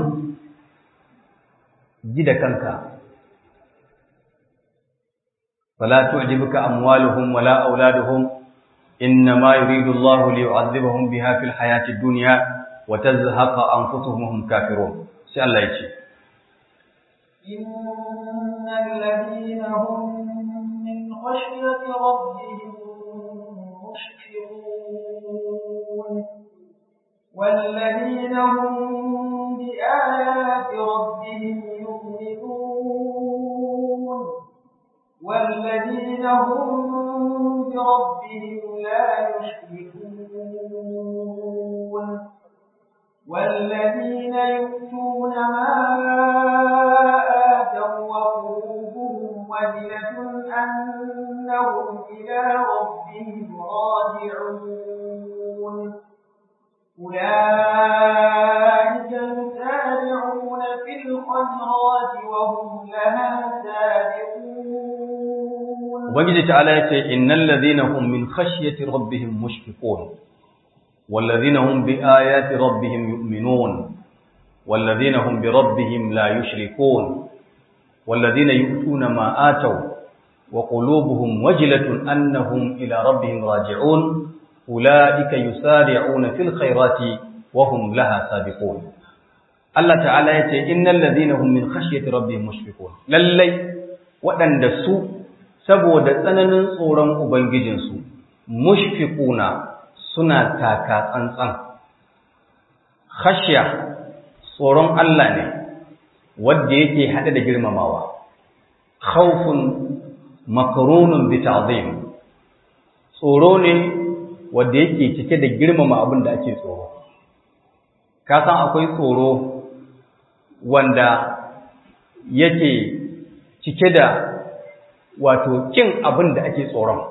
ji da kanka fala tu'jibuka amwaluhum wala auladuhum innama yuridu Allahu liyu'adhibahum biha fil hayati dunya wa tazhaqa anfusuhum hum kafirun sai Allah ya ce innal ladina hum min khashyati rabbihim مشفقون والذين هم بآيات ربهم يؤمنون والذين هم ربهم لا يشركون والذين يؤتون ما آتوا وقلوبهم وجلة أنهم إلى ربهم راجعون أولئك يسارعون في الخيرات وهم لها سابقون ubangiji ta'ala yace innal ladhina hum min khashyati rabbihim mushfiqun wal ladhina hum bi ayati rabbihim yu'minun wal ladhina hum bi rabbihim la yushrikun wal ladhina yu'tuna ma ataw wa qulubuhum wajilatun annahum ila rabbihim raji'un ulaika yusari'una fil khairati wa hum laha sabiqun Allah ta'ala yace innal ladhina hum min khashyati rabbihim mushfiqun lallai waɗanda su saboda tsananin tsoron Ubangijinsu, mushfiquna suna taka tsantsan. Khashya tsoron Allah ne, wadda yake haɗe da girmamawa, khawfun makarunun bi ta'zim tsoro ne wadda yake cike da girmama abin da ake tsoro. Ka san akwai tsoro wanda yake cike da wato kin abin da ake tsoron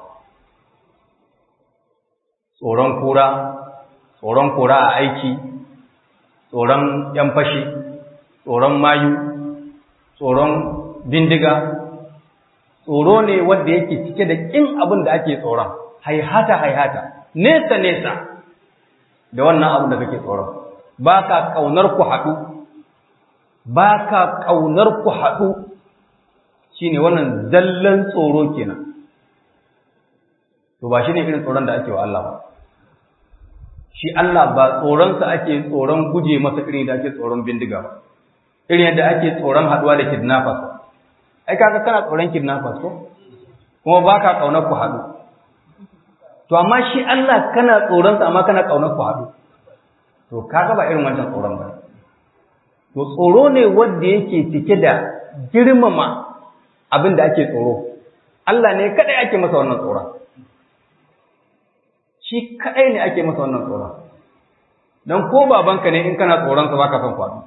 tsoron kura tsoron kura a aiki tsoron yan fashi tsoron mayu tsoron bindiga tsoro ne wanda yake cike da kin abin da ake tsoron haihata haihata nesa nesa da wannan abin da kake tsoron ba ka kaunar ku haɗu ba ka kaunar ku haɗu shine wannan zallan tsoro kenan to ba shine irin tsoron da ake wa Allah ba shi Allah ba tsoronsa ake tsoron guje masa irin da ake tsoron bindiga ba irin yadda ake tsoron haduwa da kidnappers ai kaga kana tsoron kidnappers ko kuma baka kaunar ku hadu to amma shi Allah kana tsoron sa amma kana kaunar ku hadu to kaga ba irin wancan tsoron ba to tsoro ne wanda yake cike da girmama abin da ake tsoro Allah ne kadai ake masa wannan tsoron shi kadai ne ake masa wannan tsoron dan ko babanka ne in kana tsoron sa baka son kwado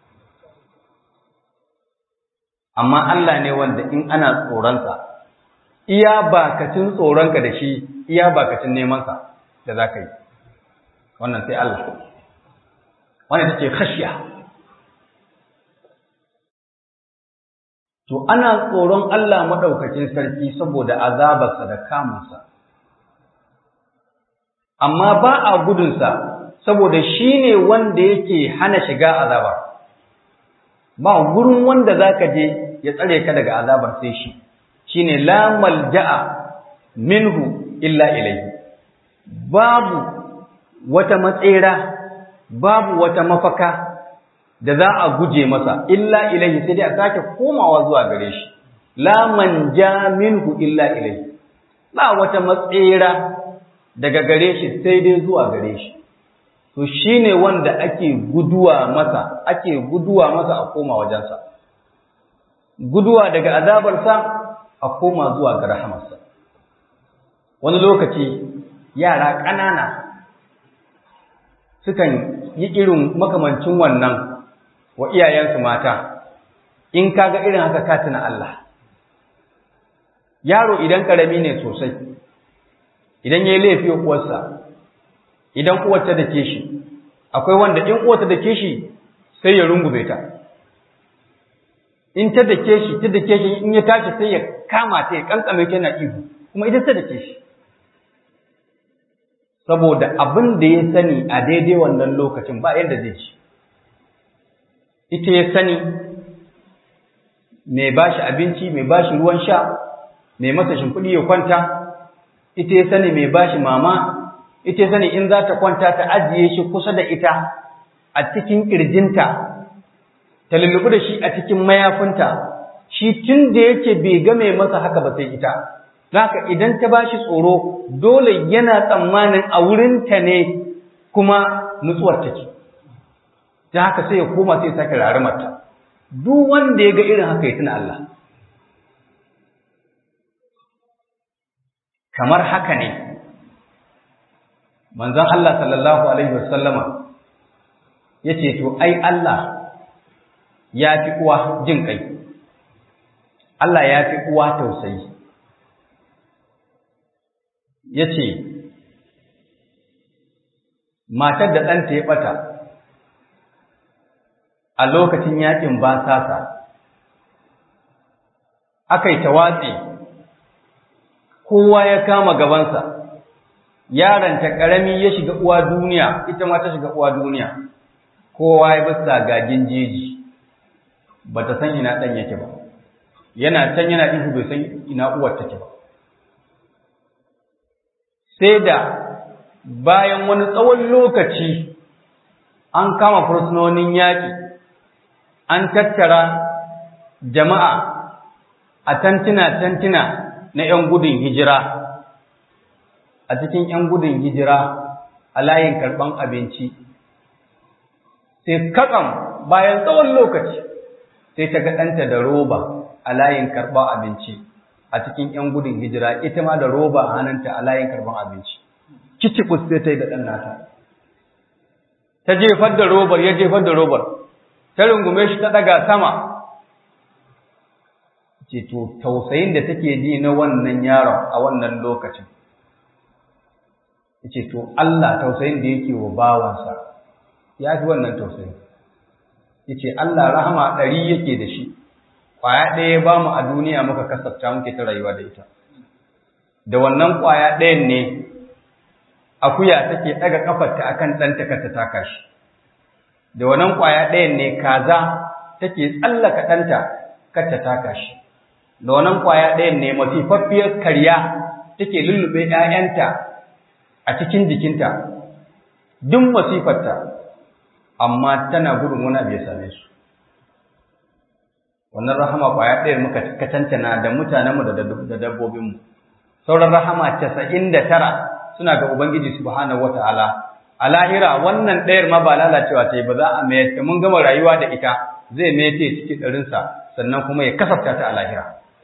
amma Allah ne wanda in ana tsoron sa iya bakacin tsoronka da shi iya bakacin neman sa da zaka yi wannan sai Allah wannan take khashiya To, ana tsoron Allah maɗaukacin sarki saboda azabarsa da kamunsa, amma ba a gudunsa saboda shi ne wanda yake hana shiga azabar. Ba gurin wanda za ka je ya tsare ka daga azabar sai shi, shi ne lamal ja'a minhu illa ilai. Babu wata matsera, babu wata mafaka. da za a guje masa illa ilaihi sai dai a sake komawa zuwa gare shi la manja minhu illa ilaihi ba wata matsera daga gare shi sai dai zuwa gare shi to shine wanda ake guduwa masa ake guduwa masa a koma wajensa guduwa daga azabarsa a koma zuwa ga rahamarsa wani lokaci yara ƙanana sukan yi irin makamancin wannan wa iyayensu mata in kaga irin haka ka tuna Allah yaro idan karami ne sosai idan yayi laifi uwarsa idan uwarta da ke shi akwai wanda in uwarta da ke shi sai ya rungume ta in ta da ke shi ta da ke shi in ya tashi sai ya kama ta ya kankame ta na ihu kuma ita ta da ke shi saboda abin da ya sani a daidai wannan lokacin ba yadda zai ci ita ya sani mai ba shi abinci mai ba shi ruwan sha mai masa shimfiɗi ya kwanta ita ya sani mai ba shi mama ita ya sani in za ta kwanta ta ajiye shi kusa da ita a cikin ƙirjinta ta lullubi da shi a cikin mayafinta shi tun da yake bai game masa haka ba sai ita haka idan ta ba shi tsoro dole yana tsammanin a wurinta ne kuma nutsuwar take ta haka sai ya koma sai ya sake rarimarta duk wanda ya ga irin haka ya tuna Allah kamar haka ne manzon Allah sallallahu alaihi wasallama yace to ai Allah ya fi uwa jin kai Allah ya fi uwa tausayi yace matar da ɗanta ya ɓata a lokacin yakin basasa aka yi tawatsi kowa ya kama gabansa yaranta ƙarami ya shiga uwa duniya ita ma ta shiga uwa duniya kowa ya bisa gagin jeji ba ta san ina ɗan yake ba yana can yana ihu bai san ina uwar take ba sai da bayan wani tsawon lokaci an kama fursunonin yaƙi an tattara jama'a a tantina-tantina na ‘yan gudun hijira a cikin ‘yan gudun hijira a layin karɓan abinci sai kakan bayan tsawon lokaci sai ta ga ɗanta da roba a layin karɓan abinci a cikin ‘yan gudun hijira ita ma da roba a hannunta a layin karɓan abinci kicikus sai ta yi da ɗan nata ta jefar da robar ya jefar da robar ta rungume shi ta ɗaga sama ce to tausayin da take ji na wannan yaron a wannan lokacin ce to Allah tausayin da yake wa bawansa ya fi wannan tausayin yace Allah rahama ɗari yake da shi ƙwaya ɗaya ba mu a duniya muka kasafta muke ta rayuwa da ita da wannan ƙwaya ɗayan ne akuya take ɗaga ƙafarta akan ɗanta ka ta taka shi da wannan ƙwaya ɗayan ne kaza take tsallaka ɗanta kar ta taka shi da wannan ƙwaya ɗayan ne masifaffiyar karya take lullube ‘ya'yanta a cikin jikinta duk masifarta amma tana gudun wani abu ya same su wannan rahama ƙwaya ɗayar muka katantana da mutanenmu da dabbobinmu sauran rahama casa'in da tara suna ga ubangiji subhanahu wata'ala a lahira wannan ɗayar ma ba lalacewa ta yi ba za a mayar ta mun gama rayuwa da ita zai mayar ta cikin ɗarinsa sannan kuma ya kasafta ta a lahira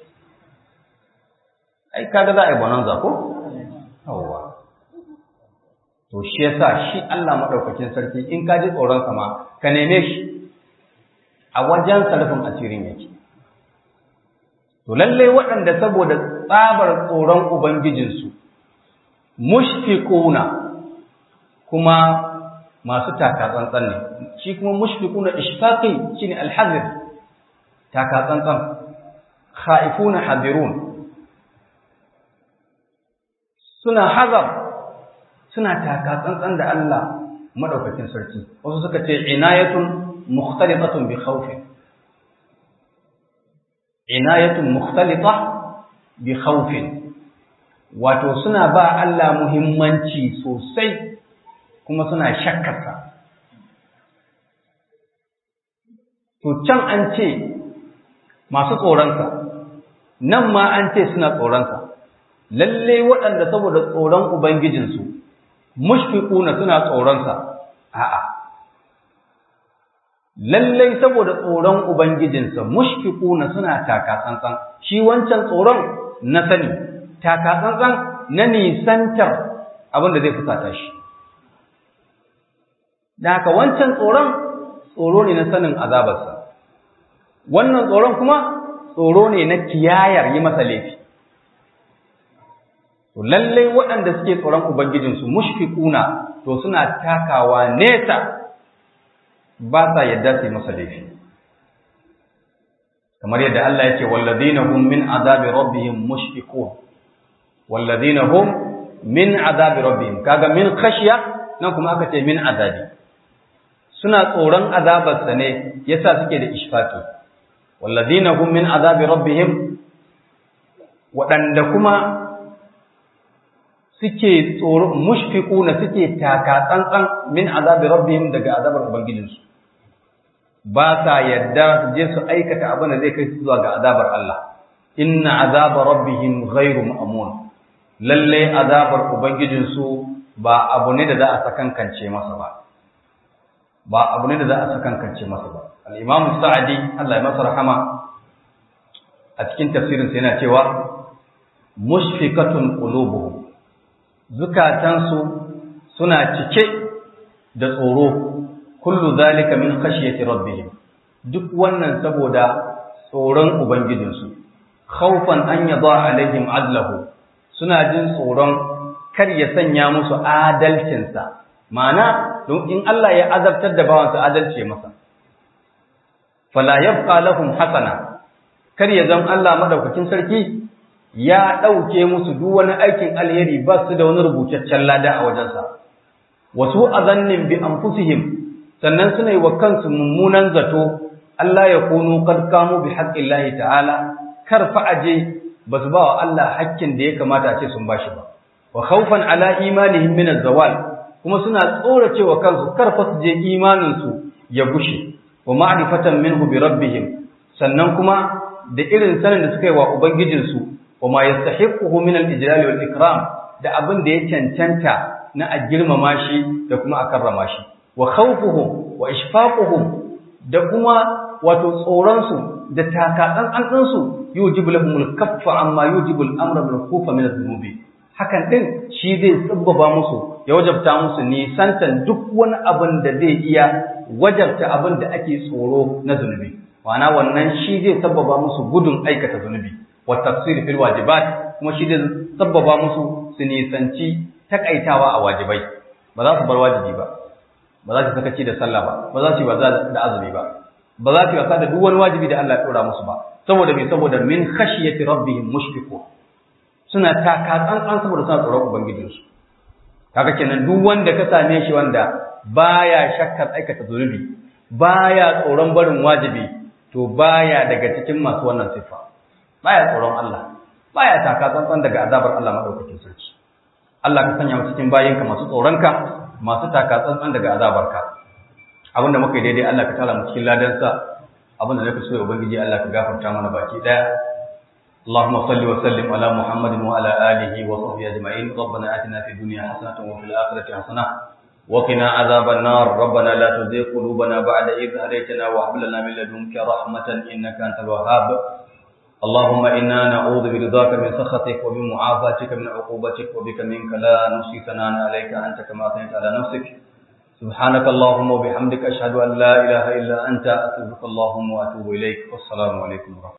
ai kaga za a yi bonanza ko yawwa to shi yasa shi Allah madaukakin sarki in ka ji tsoron sa ma ka neme shi a wajen sarfin asirin yake to lalle waɗanda saboda tsabar tsoron ubangijinsu mushfiquna kuma masu taka tsantsan ne shi kuma mushfiquna ishfaqi shine alhazir taka tsantsan khaifuna hadirun suna hazar suna taka tsantsan da Allah madaukakin sarki wasu suka ce inayatun mukhtalitatun bi khawfin inayatun mukhtalita bi khawfin wato suna ba Allah muhimmanci sosai kuma suna shakkarsa to can an ce masu tsoronsa nan ma an ce suna tsoronsa lalle waɗanda saboda tsoron ubangijinsu mushfiquna suna tsoronsa a'a lallai saboda tsoron ubangijinsa mushfiquna suna taka tsantsan shi wancan tsoron na sani taka tsantsan na nisantar abin da zai fusata shi da haka wancan tsoron tsoro ne na sanin azabarsa wannan tsoron kuma tsoro ne na kiyayar yi masa laifi to lallai waɗanda suke tsoron ubangijinsu mushfiquna to suna takawa nesa ba sa yadda su yi masa laifi kamar yadda Allah yake walladina hum min azabi rabbihim mushfiqun walladina hum min azabi rabbihim kaga min khashya nan kuma aka ce min azabi suna tsoron azabarsa ne yasa suke da ishfaqi walladina hum min azabi rabbihim waɗanda kuma suke tsoro mushfiquna suke taka tsantsan min azabi rabbihim daga azabar ubangijinsu ba sa yadda su je su aikata abin da zai kai su zuwa ga azabar Allah inna azaba rabbihim ghairu ma'mun lalle azabar ubangijinsu ba abu ne da za a sakankance masa ba ba abu ne da za a sakankance masa ba al-imam sa'di Allah ya masa rahama a cikin tafsirin sa yana cewa mushfiqatun qulubuhum zukatansu suna cike da tsoro kullu zalika min khashyati rabbihim duk wannan saboda tsoron ubangijinsu khawfan an yada alaihim adlahu suna jin tsoron kar ya sanya musu adalcinsa ma'ana don in Allah ya azabtar da bawansa adalci masa fala yabqa lahum hasana kar ya zan Allah madaukakin sarki ya ɗauke musu duk wani aikin alheri ba su da wani rubutaccen lada a wajensa wasu azannin bi anfusihim sannan suna yi wa kansu mummunan zato Allah ya kunu qad kamu bi haqqillahi ta'ala kar fa aje ba su ba wa Allah hakkin da ya kamata a ce sun bashi ba wa khawfan ala imanihim min az-zawal kuma suna tsoracewa kansu kar fa su je imanin su ya gushe wa ma'rifatan minhu bi rabbihim sannan kuma da irin sanin da suka yi wa ubangijinsu wa ma yastahiquhu min al-ijlal wal ikram da abin da ya cancanta na a girmama shi da kuma a karrama shi wa khawfuhum wa ishfaquhum da kuma wato tsoron su da takatsan an din su yujibu lahum al-kaffa amma yujibu al-amra bil khufa min adh-dhunubi hakan din shi zai tsabbaba musu ya wajabta musu nisantan duk wani abin da zai iya wajabta abin da ake tsoro na zunubi ma'ana wannan shi zai sabbaba musu gudun aikata zunubi wa tafsir fil wajibat kuma shi zai sabbaba musu su nisanci takaitawa a wajibai ba za su bar wajibi ba ba za su sakaci da sallah ba ba za su yi wasa da azumi ba ba za su yi wasa da duk wani wajibi da Allah ya dora musu ba saboda me saboda min khashiyati rabbihim mushfiqun suna taka tsantsan saboda suna tsoron ubangijinsu kaga kenan duk wanda ka same shi wanda baya shakkar aikata zunubi baya tsoron barin wajibi to baya daga cikin masu wannan siffa baya tsoron Allah baya taka tsantsan daga azabar Allah madaukakin sarki Allah ka sanya mu cikin bayinka masu tsoronka masu taka tsantsan daga azabarka abinda muka yi daidai Allah ka tala mu cikin ladansa abinda nake so ubangiji Allah ka gafarta mana baki daya اللهم صل وسلم على محمد وعلى اله وصحبه اجمعين ربنا اتنا في الدنيا حسنه وفي الاخره حسنه وقنا عذاب النار ربنا لا تزغ قلوبنا بعد إذ هديتنا وهب لنا من لدنك رحمة إنك أنت الوهاب اللهم إنا نعوذ برضاك من سخطك وبمعافاتك من عقوبتك وبك منك لا نحصي ثناء عليك أنت كما أثنيت على نفسك سبحانك اللهم وبحمدك أشهد أن لا إله إلا أنت أستغفرك اللهم وأتوب إليك والسلام عليكم ورحمة الله